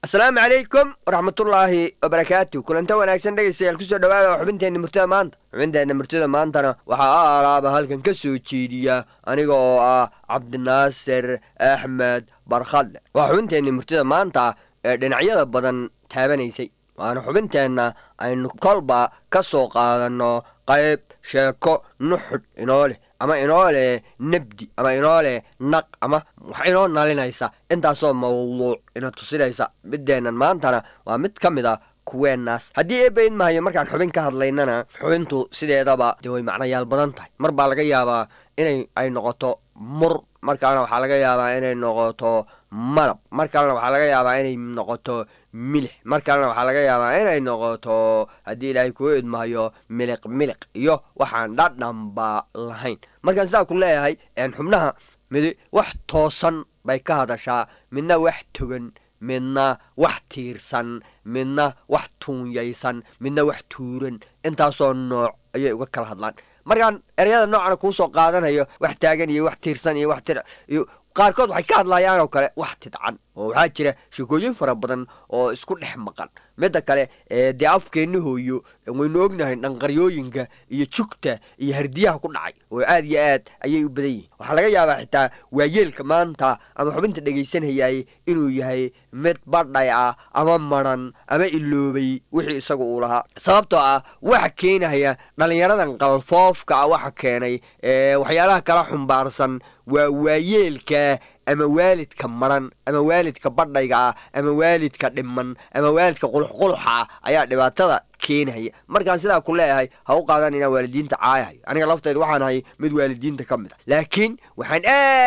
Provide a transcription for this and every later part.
asalaamu calaykum waraxmatullaahi wabarakaatu kulanta wanaagsan dhegaystayaal kusoo dhawaada oo xubinteenna murtida maanta xubinteenna murtida maantana waxaa a alaaba halkan ka soo jeediya aniga oo ah cabdinaasir axmed barkhadle waa xubinteenna murtida maanta ee dhinacyada badan taabanaysay waana xubinteenna aynu kolba ka soo qaadanno qayb sheeko nuxudh inoo leh ama inoo leh nabdi ama inoo leh naq ama wax inoo nalinaysa intaasoo mawduuc ina tusinaysa middeennan maantana waa mid ka mid a kuweenaas haddii eebba idmahayo markaan xubin ka hadlaynana xubintu sideedaba dee way macnayaal badan tahay mar baa laga yaabaa inay ay noqoto mur mar kalena waxaa laga yaabaa inay noqoto malab mar kalena waxaa laga yaabaa inay noqoto milix mar kalena waxaa laga yaabaa inay noqoto haddii ilaahay kuu idmahayo miliq miliq iyo waxaan dhadhanba lahayn markaan sidaa ku leeyahay xubnaha midi wax toosan bay ka hadashaa midna wax togan midna wax tiirsan midna wax tuunyaysan midna wax tuuran intaasoo nooc ayay uga kala hadlaan markaan ereyada noocana kuu soo qaadanayo wax taagan iyo wax tiirsan iyo wax tir iyo qaarkood waxay ka hadlayaan oo kale wax tidcan oo waxaa jira sheekooyin fara badan oo isku dhex maqan midda kale dee afkeenna hooyo waynu ognahay dhanqaryooyinka iyo jugta iyo hardiyaha ku dhacay oo aad iyo aad ayay u badan yihin waxaa laga yaabaa xitaa waayeelka maanta ama xubinta dhegaysanayay inuu yahay mid badhay ah ama maran ama iloobay wixii isaga uu lahaa sababtoo ah waxa keenaya dhallinyaradan qalfoofka ah waxa keenay waxyaalaha kala xumbaarsan waa waayeelka ama waalidka maran ama waalidka badhayga ah ama waalidka dhiman ama waalidka quluxquluxa ah ayaa dhibaatada keenaya markaan sidaa ku leeyahay ha u qaadan inaan waalidiinta caayahayo aniga laftayda waxaan ahay mid waalidiinta ka mid a laakiin waxaan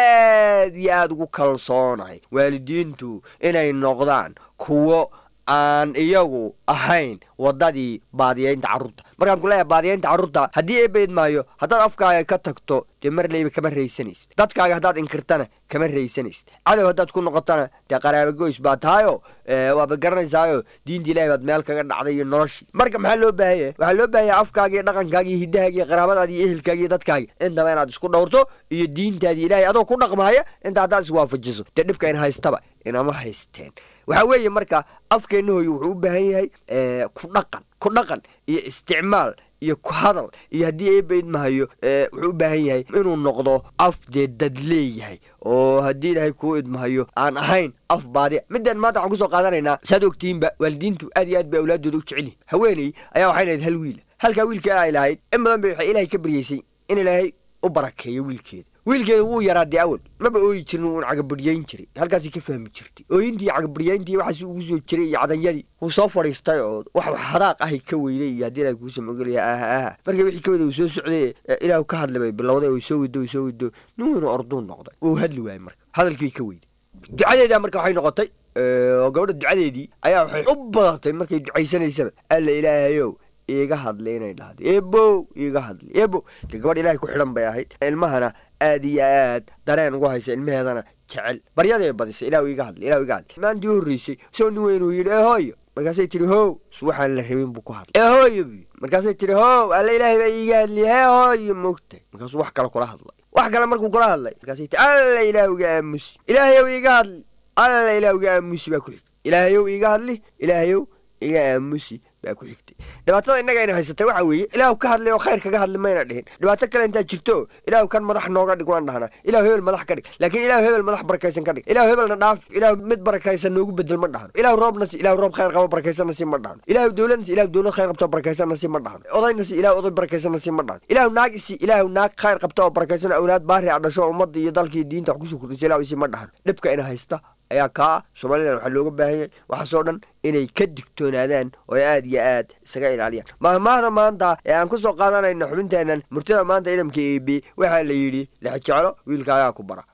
aad iyo aada ugu kalsoonahay waalidiintu inay noqdaan kuwo aan iyagu ahayn waddadii baadiyeynta carruurta markaan ku leeyahay baadiyeynta carruurta haddii eebayd maayo haddaad afkaaga ka tagto dee mar leyba kama raysanaysid dadkaaga haddaad inkirtana kama raysanaysid cadow haddaad ku noqotana dee qaraaba goys baa tahayo waaba garanaysaayo diinta ilahay baad meel kaga dhacday iyo noloshii marka maxaa loo baahanya waxaa loo baahanya afkaaga iyo dhaqankaaga iyo hiddahaaga iyo qaraabadaada iyo ehelkaaga iyo dadkaaga intaba inaad isku dhowrto iyo diintaadii ilahay adoo ku dhaqmahaya inta haddaad iswaafajiso dee dhibka in haystaba inama haysteen waxaa weeye marka afkeenna hooyo wuxuu u baahan yahay ku dhaqan ku dhaqan iyo isticmaal iyo ku hadal iyo haddii eeba idmahayo wuxuu u baahan yahay inuu noqdo af dee dad leeyahay oo haddii ilaahay kuu idmahayo aan ahayn af baadiya midaan maanta waxaan kusoo qaadanaynaa saad ogtihiinba waalidiintu aad iyo aad bay awlaaddooda u jecel yihin haweeney ayaa waxay lahayd hal wiila halkaa wiilka ay lahayd in badan bay waxay ilaahay ka baryeysay in ilaahay u barakeeyo wiilkeeda wiilkeeda wuu yaraa dee awal maba ooyi jirin wuun cagabadhyayn jiray halkaasay ka fahmi jirtay ooyintii cagabadhyayntii waxaas ugu soo jiray iyo cadanyadii wuu soo fadhiistay oo wax hadaaq ahay ka weyday iyo haddii ilahay kuusa mogolaya ah ah markii wixii ka wada uu soo socday ilaahu ka hadlay bay bilowday oo soo wado soo wado nin weynu orduun noqday uu hadli waayey marka hadalkii ka weyday ducadeedaa marka waxay noqotay oo gabadha ducadeedii ayaa waxay u badatay markay ducaysanaysaba alla ilaahayow iiga hadli inay dhahdo eebow iiga hadli eebow dee gabadh ilaahay ku xidhan bay ahayd ilmahana aad iyo aad dareen ugu haysa ilmaheedana jecel baryaday badisay ilahu iiga hadli ilahu iga hadli maantii horreysay soo nin weynuu yidhi ee hooyo markaasay tihi how s waxaan la rabin buu ku hadlay ee hooyo bu markaasay tihi how alla ilaahay baa iiga hadliy hee hooyo mogtay markaasuu wax kale kula hadlay wax kale markuu kula hadlay markaasay tihi alla ilaahu iga aamusi ilaahayow iiga hadli alla ilaahu iga aamusi baa ku xigtay ilaahayow iiga hadli ilaahayow iga aamusi baa ku xigtay dhibaatada innaga ayna haysatay waxaa weeye ilaahu ka hadlay oo khayr kaga hadli mayna dhihin dhibaato kale intaa jirto ilaahu kan madax nooga dhig waan dhahnaa ilahu hebel madax ka dhig laakiin ilahu hebel madax barakaysan ka dhig ilahu hebelna dhaaf ilahu mid barakaysan noogu bedel ma dhahno ilahu roobna si ilahu roob khayr qabo barakaysanna si ma dhahno ilahu dowladna si ilahu dowlad khayr qabto oo barakaysanna si ma dhahno odayna si ilahu oday barakaysanna si ma dhahno ilahu naag isi ilahu naag khayr qabto oo barakaysan awlaad baari a dhasho ummadda iyo dalka iyo diinta wax kusoo kordhiso ilahu isi ma dhahno dhibka ina haysta ayaa kaa somalilan waxaa looga baahanyay waxaasoo dhan inay ka digtoonaadaan oo aad iyo aad isaga ilaaliyaan mahmaahda maanta ee aan ku soo qaadanayno xubinteennan murtida maanta idamka eebe waxaa la yidhi lexjeclo wiilkaagaa ku bara